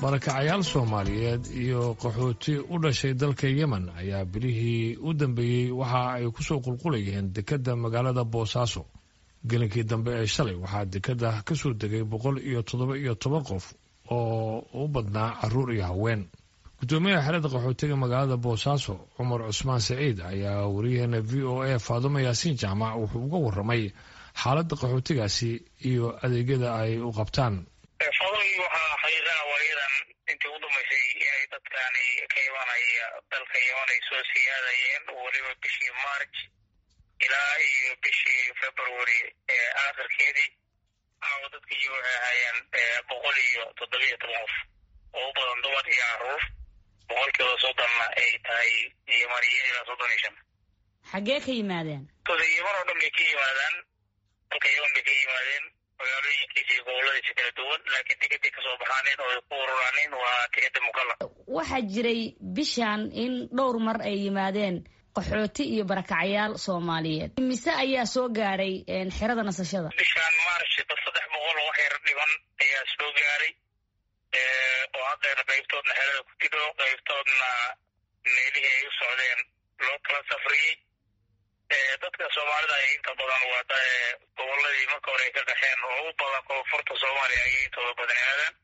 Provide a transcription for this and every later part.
barakacayaal soomaaliyeed iyo qaxooti u dhashay dalka yemen ayaa bilihii u dambeeyey waxa ay kusoo qulqulayeen dekedda magaalada boosaaso gelinkii dambe ee shalay waxaa dekedda ka soo degay boqol iyo toddoba iyo toban qof oo u badnaa caruur iyo haween gudoomiyaha xerada qaxootiga magaalada boosaaso cumar cusmaan saciid ayaa wariyaheena v o a faadumo yaasiin jaamac wuxuu uga waramay xaaladda qaxootigaasi iyo adeegyada ay u qabtaan fadligi waxaa xaqiiqaa waayadan intii u dhamaysay inay dadkani ka imanaya dalka yeman ay soo siyaadayeen weliba bishii march ilaa iyo bishii february ee aakhirkeedii aawo dadkii waxay ahaayeen boqol iyo toddobiyo toban qof oo u badan dumar iyo caruur boqolkiiba soddonna ay tahay yemaniyo ilaa soddon iyo shan xaggee ka yimaadeen koda yeman oo dhan bay ka yimaadaan dalka yeman bay ka yimaadeen magaalooyinkiisa iyo goboladiisa kala duwan laakiin dekeday kasoo baxaaneen oo ay ku ururaaneen waa dekeda mukalla waxaa jiray bishan in dhowr mar ay yimaadeen qaxooti iyo barakacyaal soomaaliyeed mise ayaa soo gaaray xerada nasashada bishan march dad saddex boqol oo wax yar dhiban ayaa soo gaaray oo haddeena qaybtoodna xerada ku tidho qaybtoodna meelihii ay u socdeen loo kala safriyey dadka soomaalida ay inta badan waa goboladii marka hore ay ka qaxeen oo u badan koonfurta soomaaliya ayay intooda badan aadaan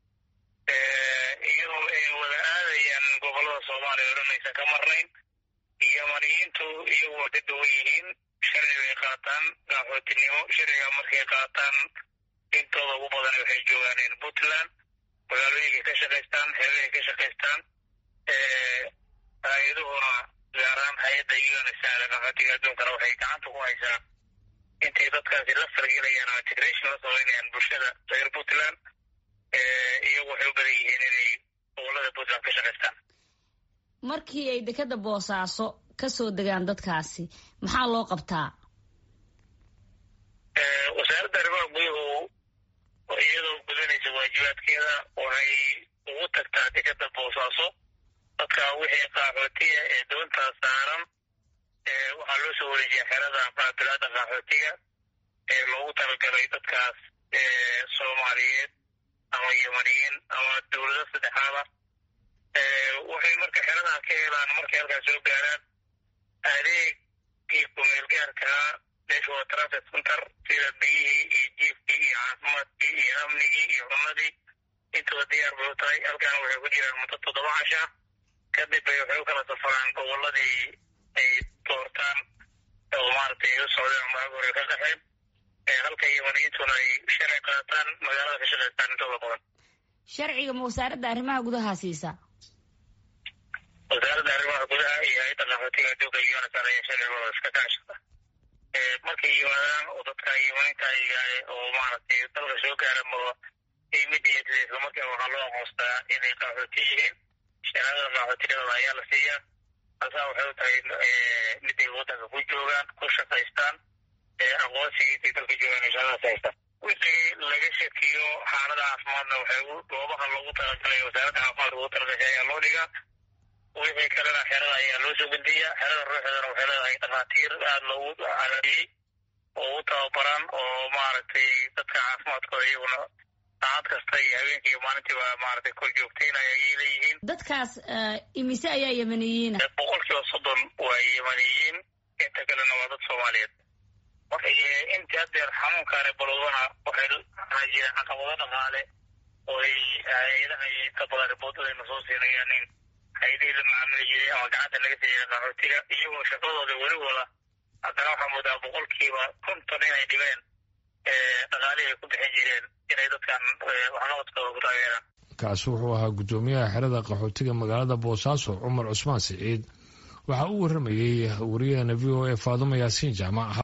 iyadoo ay wada aadayaan gobolada soomaaliya o dhan aysan ka marnayn yemaniyiintu iyagu waa ka duwan yihiin sharci bay qaataan qaxootinimo sharciga markay qaataan intooda ugu badan waxay joogaan puntland magaalooyinkay ka shaqaystaan xeebahay ka shaqaystaan hay-aduhuna gaaraan hay-adda unsada qaxootiga adduunkana waxay gacanta ku haysaa intay dadkaasi la fargelayaan oo integration la samaynayaan bulshada reer puntland iyagu waxay u badan yihiin inay gobolada puntland ka shaqaystaan markii ay dekeda boosaaso ka soo degaan dadkaasi maxaa loo qabtaa wasaaradda arrimaha guduhu iyadoo gudanaysa waajibaadkeeda waxay ugu tagtaa dekeda boosaaso dadka wixii qaxootiga ee doontaa saaran waxaa loo soo wareejiya xerada qaabilaada qaxootiga ee loogu talagalay dadkaas soomaaliyeed ama yemaniyiin ama dowlado saddexaada waxay marka xeradaa ka helaan markay halkaas soo gaaraan adeegii kumeelgaarkaa meesha waa traffic center sida biyihii iyo jiifkii iyo caafimaadkii iyo amnigii iyo cunadii intaba diyaar bay u tahay halkaana waxay ku jiraan muddo toddoba casha kadib bay waxay u kala safaraan goboladii ay doortaan oo maaragtay ay u socdeen ama ag hore ka qaxeen halka yemaniyiintuna ay sharci qaataan magaalada ka shaqaystaan intooda badan sharciga ma wasaaradda arrimaha gudaha siisa wasaaradda arrimaha gudaha iyo hay-adda qaxootiga adduunka unsar ayaa sharcigooda iska kaashada markay yimaadaan oo dadka yemaniinta oo maaragtay dalka soo gaara ma immediately isla markaa waxaa loo aqoonstaa inay qaxooti yihiin shahaadada qaxootinimada ayaa la siiyaa halkaa waxay u tahay miday waddanka ku joogaan ku shaqaystaan aqoonsigii intay dalka joogaan ay shahadaas haystaan wixii laga shakiyo xaalada caafimaadna waxay goobaha loogu talagalay wasaaradda caafimaadka ugu talagashay ayaa loo dhigaa wixii kalena xerada ayaa loo soo gudbiyaa xerada ruuxeedana waxay leedahay dhakhaatiir aada loogu calaadiyey oo u tababaran oo maaragtay dadka caafimaadkooda iyaguna saacad kasta iyo habeenkii iyo maalintiiba maaragtay kor joogtaynaya ayay leeyihiin dadkaas imise ayaa yemaniyiina boqol kiiba soddon waa yemaniyiin inta kalena waa dad soomaaliyeed intii haddeer xanuunkaane balowdana waxay jireen caqabado dhaqaale oo ay hay-adaha inta badan riboodadayna soo siinayaan in hay-adihii la macaamili jiray ama gacanta laga siiyay qaxootiga iyagoo shaqadooda weli wada haddana waxaa moodaa boqolkiiba konton inay dhibeen dhaqaalihii ay ku bixin jireen inay dadkan waxqabadkooda ku taageeraan kaasi wuxuu ahaa guddoomiyaha xerada qaxootiga magaalada boosaaso cumar cusmaan siciid waxaa u waramayey wariyaheena v o a faadumo yaasiin jaamac